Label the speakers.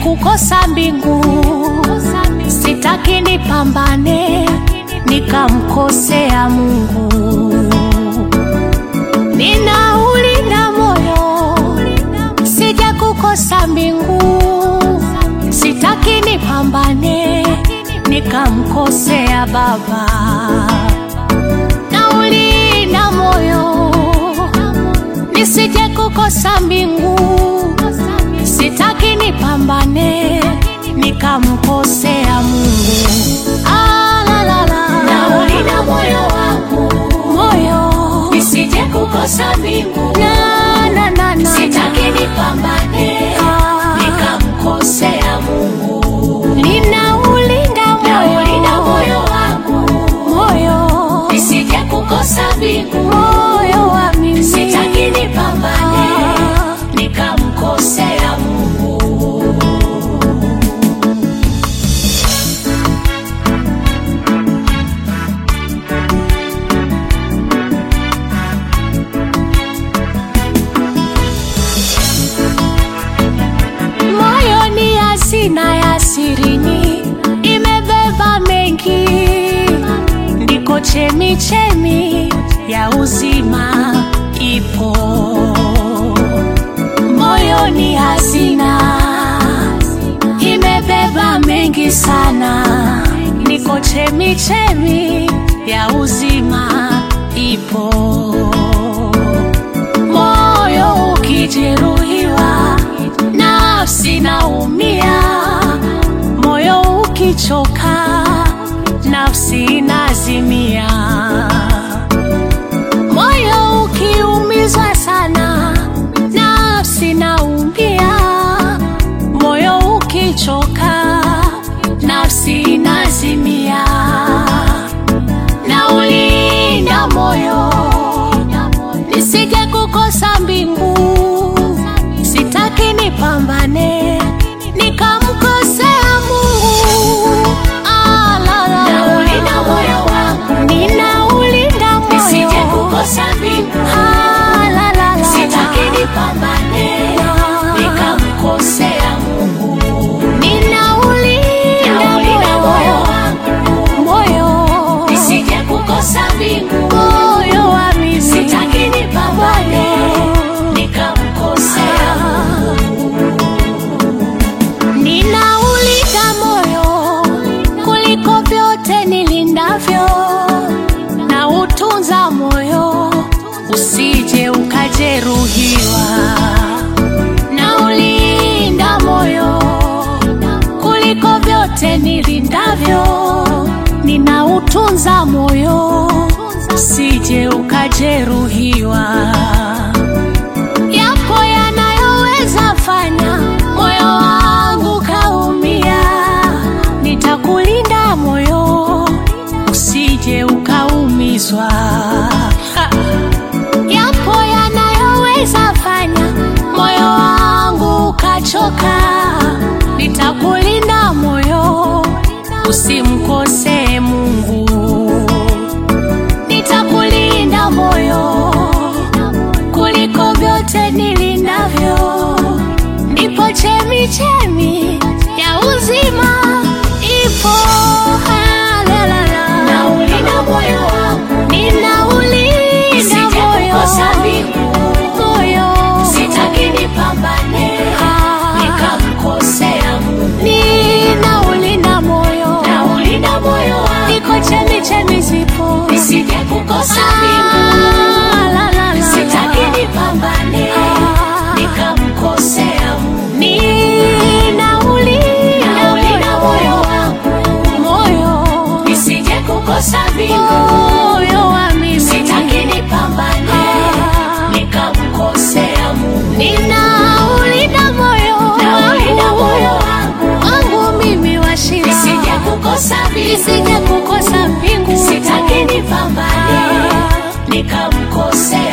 Speaker 1: kukosa mbingu, sitaki nipambane nikamkosea Mungu. Ninaulinda moyo, sija kukosa mbingu, sitaki nipambane nikamkosea Baba. Naulinda moyo, nisije kukosa mbingu, sitaki nipambane nikamkosea Mungu. Ah, la, la, la.
Speaker 2: Naulinda moyo wangu
Speaker 1: moyo
Speaker 2: nisije kukosa mbingu,
Speaker 1: na, na, na, na,
Speaker 2: sitaki nipambane
Speaker 1: Ah.
Speaker 2: nikamkosea Mungu.
Speaker 1: ninaulinda
Speaker 2: Naulinda
Speaker 1: moyo
Speaker 2: moyo wangu
Speaker 1: moyo
Speaker 2: nisije kukosa mbingu,
Speaker 1: moyo wa mimi
Speaker 2: sitaki nipambane
Speaker 1: Ah.
Speaker 2: nikamkosea Mungu.
Speaker 1: moyo ni hazina ya sirini, imebeba mengi, ndiko chemi chemi ya uzima ipo. Moyo ni hazina, imebeba mengi sana, ndiko chemi chemi ya uzima ipo moyo ukijeruhiwa, nafsi naumia, moyo ukichoka, nafsi inazimia. Moyo ukiumizwa sana, nafsi naumia, moyo ukichoka, nafsi inazimia. Naulinda moyo nisije kukosa mbingu, sitaki nipambane nikamkosea Mungu. Ah, la, la, la.
Speaker 2: Naulinda moyo wangu
Speaker 1: ninaulinda
Speaker 2: nisije
Speaker 1: moyo
Speaker 2: kukosa mbingu,
Speaker 1: Ah, la, la, la,
Speaker 2: sitaki
Speaker 1: la.
Speaker 2: nipambane nikamkosea Mungu.
Speaker 1: Ninaulinda
Speaker 2: Naulinda moyo
Speaker 1: moyo
Speaker 2: wangu
Speaker 1: moyo
Speaker 2: nisije kukosa mbingu,
Speaker 1: moyo wa mimi
Speaker 2: sitaki nipambane nikamkosea Mungu.
Speaker 1: Ninaulinda moyo kuliko vyote nilindavyo, na utunza moyo usije ukajeruhiwa. Naulinda moyo kuliko vyote nilindavyo, ninautunza moyo usije ukajeruhiwa yapo yanayoweza fanya moyo wangu kaumia, nitakulinda moyo usije ukaumizwa. Ha! Yapo yanayoweza fanya moyo wangu ukachoka, nitakulinda moyo usimkosee Mungu nitakulinda moyo kuliko vyote nilindavyo, ndipo chemi chemi ya uzima ipo. Ah, la, la, la.
Speaker 2: Naulinda moyo wangu
Speaker 1: Ninaulinda
Speaker 2: nisije
Speaker 1: moyo
Speaker 2: kukosa mbingu,
Speaker 1: moyo
Speaker 2: sitaki nipambane
Speaker 1: Ah.
Speaker 2: nikamkosea Mungu.
Speaker 1: ninaulinda moyo
Speaker 2: Naulinda moyo wangu
Speaker 1: niko chemi chemi zipo
Speaker 2: nisije kukosa
Speaker 1: Ah,
Speaker 2: mbingu,
Speaker 1: la, la, la.
Speaker 2: sitaki nipambane
Speaker 1: Ah.
Speaker 2: nikamkosea Mungu.
Speaker 1: Ninaulinda
Speaker 2: Naulinda moyo wangu
Speaker 1: moyo
Speaker 2: nisije kukosa mbingu,
Speaker 1: moyo wa mimi
Speaker 2: sitaki nipambane
Speaker 1: Ah.
Speaker 2: nikamkosea Mungu.
Speaker 1: ninaulinda moyo
Speaker 2: Naulinda moyo
Speaker 1: wangu
Speaker 2: wangu
Speaker 1: wangu mimi wa shida
Speaker 2: nisije kukosa mbingu,
Speaker 1: nisije kukosa mbingu
Speaker 2: sitaki nipambane nikamkosea